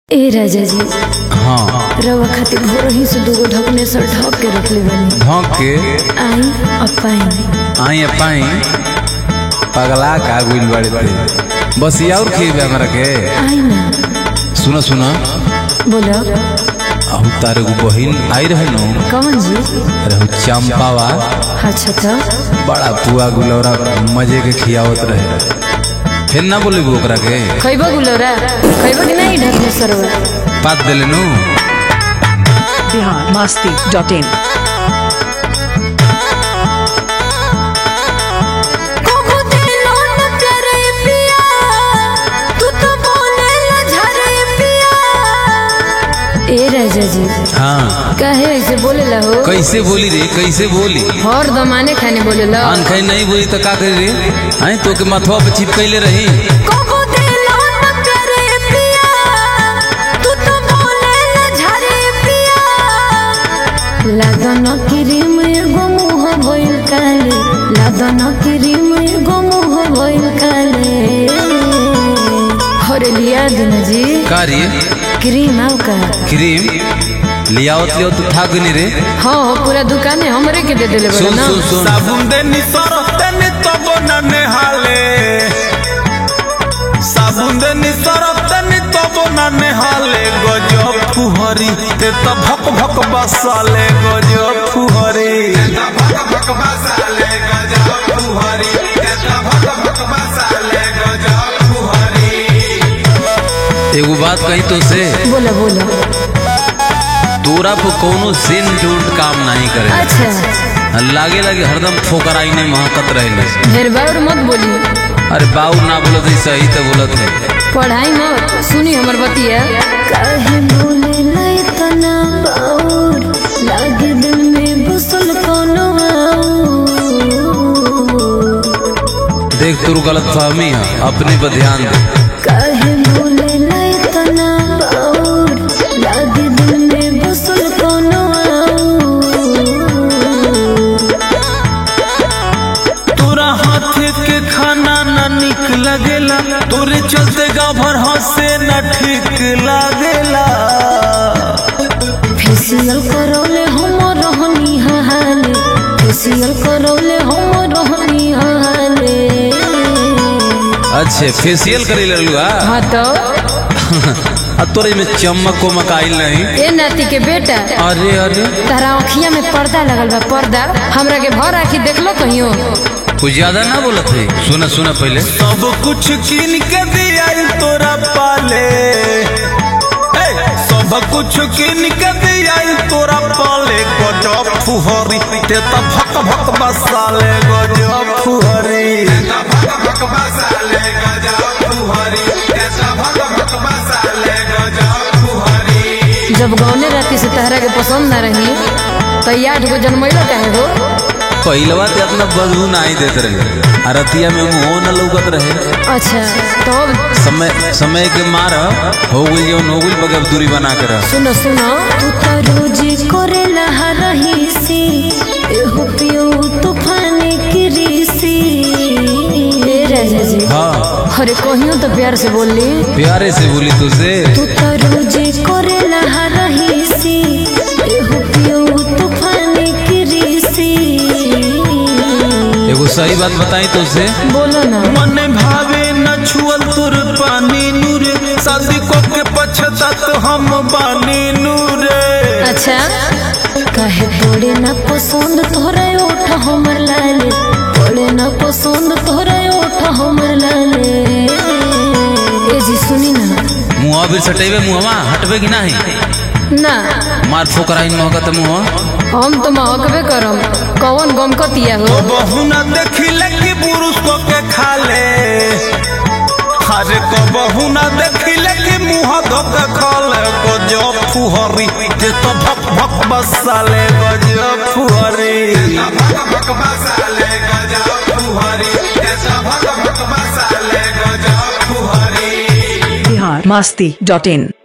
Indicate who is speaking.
Speaker 1: ए राजा जी
Speaker 2: हाँ
Speaker 1: रवा खातिर भोर ही से दूगो ढकने से ढक के रखले बनी
Speaker 2: ढोक के
Speaker 1: आई अपाई
Speaker 2: आई पाई पगला का गुल बड़े थे बस ये और खेबे हमरा के
Speaker 1: आई ना
Speaker 2: सुनो सुनो
Speaker 1: बोलो
Speaker 2: हम तारे को बहिन आई रहे नो
Speaker 1: कौन जी
Speaker 2: अरे हम चंपावा
Speaker 1: अच्छा तो
Speaker 2: बड़ा पुआ गुलौरा मजे के खियावत रहे फिर ना बोले ओकरा के
Speaker 1: खैबो गुलोरा खैबो कि नहीं ढकने सरवा
Speaker 2: पात देले नु
Speaker 3: बिहार मस्ती डॉट इन
Speaker 1: ए राजा जी
Speaker 2: हाँ
Speaker 1: काहे ऐसे बोलेला हो
Speaker 2: कैसे बोली रे कैसे बोली
Speaker 1: हर दमाने खाने बोलेला
Speaker 2: आन खाई नहीं बोली तो का करी रे आई तो के मथवा पे चिपकैले रही
Speaker 1: कबो देलो न करे पिया तू तो बोलेला झरे पिया लागन क्रीम एगो मुह भइल काले लागन क्रीम एगो मुह भइल काले हरे लिया दिन जी
Speaker 2: का रे
Speaker 1: क्रीम आउ का
Speaker 2: क्रीम लियावत लियो तो था गनी रे
Speaker 1: हाँ हाँ पूरा दुकाने हमरे के दे देले बड़ा
Speaker 2: सुन
Speaker 1: ना
Speaker 2: सुन सुन
Speaker 4: साबुन देनी सरफ देनी तबो न नेहाले साबुन देनी सरफ देनी तबो न नेहाले गजब फुहरी ते त भक भक बसाले गजब फुहरी
Speaker 2: एगो बात कही तो से
Speaker 1: बोला बोला
Speaker 2: तोरा पे कोनो सिन टूट काम नहीं करे
Speaker 1: अच्छा
Speaker 2: लागे लागे हरदम ठोकराई ने महकत रहे
Speaker 1: ढेर बार मत बोली
Speaker 2: अरे बाऊ ना बोलत है सही तो बोलत है
Speaker 1: पढ़ाई मत सुनी हमर बतिया काहे बोले नहीं तना बाउर लागे दिल में बसल कोनो
Speaker 2: देख तू गलत फहमी है अपने पर ध्यान दे
Speaker 1: काहे बोले नहीं तना बाउर लागे दिल में बसल कोनो
Speaker 4: तोरा हाथ के खाना न निक लगेला तोरे चलते गाँव भर हंसे न ठीक लागेला
Speaker 1: फेसियल करौले हम रहनी हाले फेसियल करौले हम रहनी हाले
Speaker 2: अच्छे फेशियल करे ललुआ
Speaker 1: हाँ तो
Speaker 2: आ तोरे में चमक को मकाइल नहीं
Speaker 1: ए नाती के बेटा
Speaker 2: अरे अरे
Speaker 1: तारा अखिया में पर्दा लगल बा पर्दा हमरा के भर आखी देखलो कहियो
Speaker 2: कुछ ज्यादा ना बोलत है सुना सुना पहले
Speaker 4: सब कुछ कीन के दिया तोरा पाले हे, सब कुछ कीन के दिया तोरा पाले गजब फुहरी ते त भक भक बसाले गजब फुहरी
Speaker 1: जब गौने राती से तहरा के पसंद ना रही तो याद को जन्मैलो काहे हो
Speaker 2: पहलवा ते अपना बदबू नहीं देते रहे आ रतिया में मुंह न लौकत रहे
Speaker 1: अच्छा तो अब
Speaker 2: समय समय के मार हो गई जौन हो गई बगैर दूरी बना के रह
Speaker 1: सुनो सुनो तू तो रोज करे लहा रही सी एहो पियो तूफान की रीसी ए राजा जी
Speaker 2: हाँ
Speaker 1: अरे कहियो तो प्यार से बोल ली
Speaker 2: प्यारे से बोली तुझसे
Speaker 1: तू तो रोज करे लहा रही सी एहो पियो तूफान की रीसी
Speaker 2: एगो सही बात बताई तुझसे
Speaker 1: बोलो ना
Speaker 4: मन भावे न छुअल तुर पानी नूरे शादी को के पछतात हम बानी नूरे
Speaker 1: अच्छा काहे पड़े ना पसंद तोहरा ओठ हमर लाले पड़े ना पसंद तोहरा ओठ हमर लाले ए जी सुनी ना
Speaker 2: मुँह भी सटेबे मुँहवा हटबे कि नहीं
Speaker 1: ना
Speaker 2: मार ठोकराई महकत मुँह
Speaker 1: हम तो महकबे करम कौन गम कतिया हो
Speaker 4: बहु न देखिले कि पुरुष को के खाले अरे को बहु न देखिले कि मुंह धो के खाले गजब फुहरी जे तो भक भक बसाले गजब फुहरी
Speaker 3: बिहार मस्ती डॉट इन